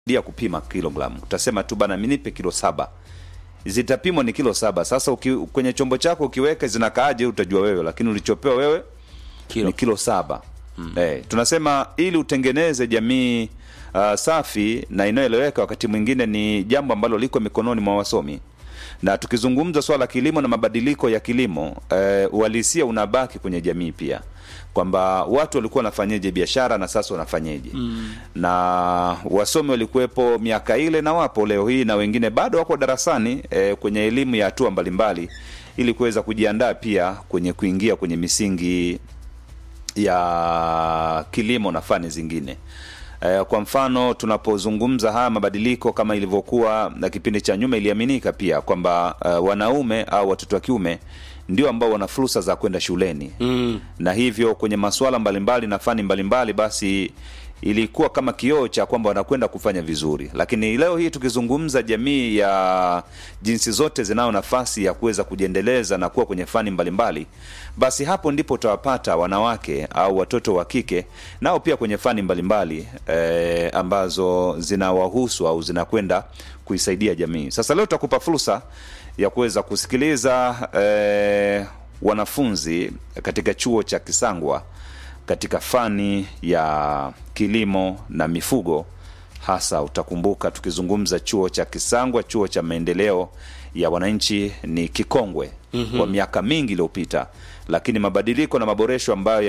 dia kupima kilogramu utasema tu bana minipe kilo saba zitapimwa ni kilo saba sasa uki, kwenye chombo chako ukiweka zinakaaje utajua wewe lakini ulichopewa wewe Kilo. ni kilo saba mm. eh, tunasema ili utengeneze jamii uh, safi na inayoeleweka wakati mwingine ni jambo ambalo liko mikononi mwa wasomi na tukizungumza swala la kilimo na mabadiliko ya kilimo eh, uhalisia unabaki kwenye jamii pia kwamba watu walikuwa wanafanyeje biashara na sasa wanafanyeje mm. na wasomi walikuwepo miaka ile na wapo leo hii na wengine bado wako darasani eh, kwenye elimu ya hatua mbalimbali ili kuweza kujiandaa pia kwenye kuingia kwenye misingi ya kilimo na fani zingine Eh, kwa mfano tunapozungumza haya mabadiliko kama ilivyokuwa na kipindi cha nyuma iliaminika pia kwamba uh, wanaume au watoto wa kiume ndio ambao wana fursa za kwenda shuleni mm. na hivyo kwenye masuala mbalimbali na fani mbalimbali basi ilikuwa kama kioo cha kwamba wanakwenda kufanya vizuri lakini leo hii tukizungumza jamii ya jinsi zote zinayo nafasi ya kuweza kujiendeleza na kuwa kwenye fani mbalimbali basi hapo ndipo utawapata wanawake au watoto wa kike nao pia kwenye fani mbalimbali e, ambazo zinawahusu au zinakwenda kuisaidia jamii sasa leo tutakupa fursa ya kuweza kusikiliza e, wanafunzi katika chuo cha kisangwa katika fani ya kilimo na mifugo hasa utakumbuka tukizungumza chuo cha kisangwa chuo cha maendeleo ya wananchi ni kikongwe mm-hmm. kwa miaka mingi iliyopita lakini mabadiliko na maboresho ambayo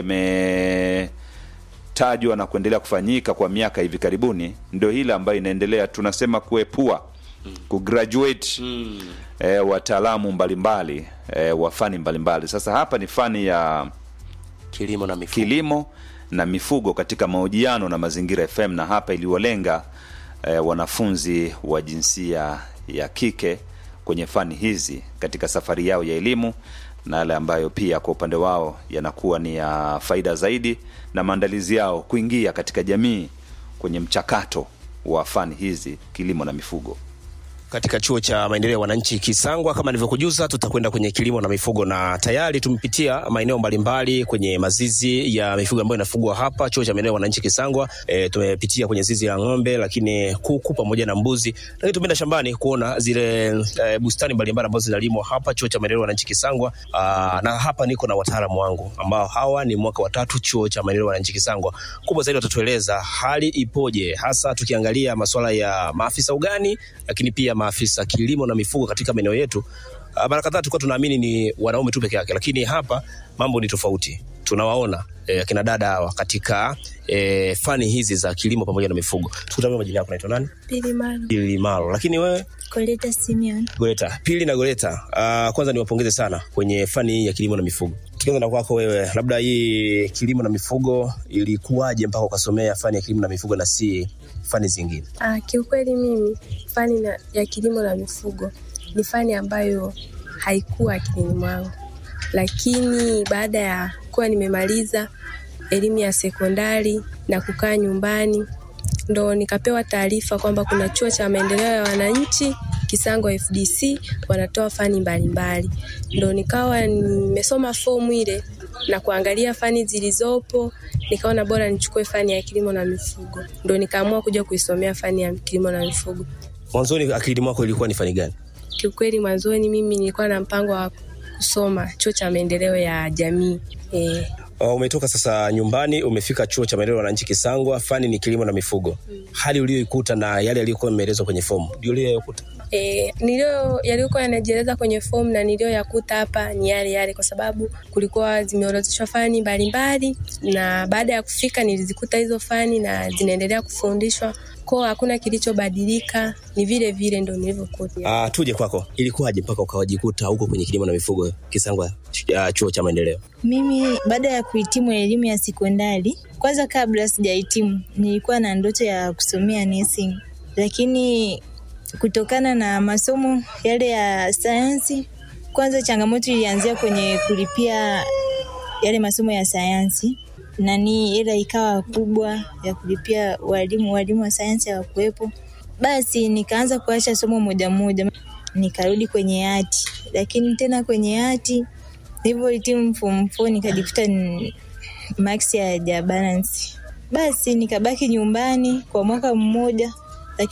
yametajwa na kuendelea kufanyika kwa miaka hivi karibuni ndio hile ambayo inaendelea tunasema kuepua kugraduate mm. e, wataalamu mbalimbali e, wa fani mbalimbali sasa hapa ni fani ya kilimo na mifugo kilimo na mifugo katika mahojiano na mazingira fm na hapa iliwalenga eh, wanafunzi wa jinsia ya kike kwenye fani hizi katika safari yao ya elimu na yale ambayo pia kwa upande wao yanakuwa ni ya faida zaidi na maandalizi yao kuingia katika jamii kwenye mchakato wa fani hizi kilimo na mifugo katika chuo cha maendeleo ya wananchi Kisangwa. Kama nilivyokujuza, tutakwenda kwenye kilimo na mifugo, na tayari tumepitia maeneo mbalimbali kwenye mazizi ya mifugo ambayo inafugwa hapa chuo cha maendeleo ya wananchi Kisangwa. E, tumepitia kwenye zizi la ng'ombe, lakini kuku pamoja na mbuzi, lakini tumeenda shambani kuona zile e, bustani mbalimbali ambazo zinalimwa hapa chuo cha maendeleo ya wananchi Kisangwa. Aa, na hapa niko na wataalamu wangu ambao hawa ni mwaka wa tatu chuo cha maendeleo ya wananchi Kisangwa. Kubwa zaidi watatueleza hali ipoje, hasa tukiangalia masuala ya maafisa ugani, lakini pia maafisa kilimo na mifugo katika maeneo yetu. Uh, mara kadhaa tulikuwa tunaamini ni wanaume tu peke yake, lakini hapa mambo ni tofauti. Tunawaona eh, akina dada hawa katika eh, fani hizi za kilimo pamoja na mifugo. Tukutane, majina yako naitwa nani? Pili Maro. Pili Maro. Lakini wewe Koleta Simeon. Goleta. Pili na Goleta. Uh, kwanza niwapongeze sana kwenye fani hii ya kilimo na mifugo. Tukianza na kwako wewe, labda hii kilimo na mifugo ilikuwaje mpaka ukasomea fani ya kilimo na mifugo na si fani zingine? Ah, kiukweli mimi fani na, ya kilimo na mifugo ni fani ambayo haikuwa akilini mwangu, lakini baada ya kuwa nimemaliza elimu ya sekondari na kukaa nyumbani ndo nikapewa taarifa kwamba kuna chuo cha maendeleo ya wananchi Kisangwa FDC wanatoa fani mbalimbali, ndo nikawa nimesoma fomu ile na kuangalia fani zilizopo, nikaona bora nichukue fani ya kilimo na mifugo, ndo nikaamua kuja kuisomea fani ya kilimo na mifugo. Mwanzoni akilini mwako ilikuwa ni fani gani? Kiukweli mwanzoni mimi nilikuwa na mpango wa kusoma chuo cha maendeleo ya jamii eh, Uh, umetoka sasa nyumbani umefika chuo cha maendeleo ya wananchi Kisangwa, fani ni kilimo na mifugo. Hali uliyoikuta na yale yaliyokuwa yameelezwa kwenye fomu ndio uliyokuta? E, nilio yaliokuwa yanajieleza kwenye fomu na niliyoyakuta hapa ni yale yale, kwa sababu kulikuwa zimeorodheshwa fani mbalimbali, na baada ya kufika nilizikuta hizo fani na zinaendelea kufundishwa ko, hakuna kilichobadilika, ni vile vile ndo nilivyokuta. Uh, tuje kwako, ilikuwaje mpaka ukawajikuta huko kwenye kilimo na mifugo Kisangwa, uh, chuo cha maendeleo? Mimi baada ya kuhitimu elimu ya sekondari, kwanza kabla sijahitimu, nilikuwa na ndoto ya kusomea nursing, lakini kutokana na masomo yale ya sayansi, kwanza changamoto ilianzia kwenye kulipia yale masomo ya sayansi nani, hela ikawa kubwa ya kulipia walimu, walimu wa sayansi hawakuwepo. Basi nikaanza kuacha somo moja moja, nikarudi kwenye hati, lakini tena kwenye hati nilivyohitimu form four nikajikuta ni max hayaja balance. Basi nikabaki nyumbani kwa mwaka mmoja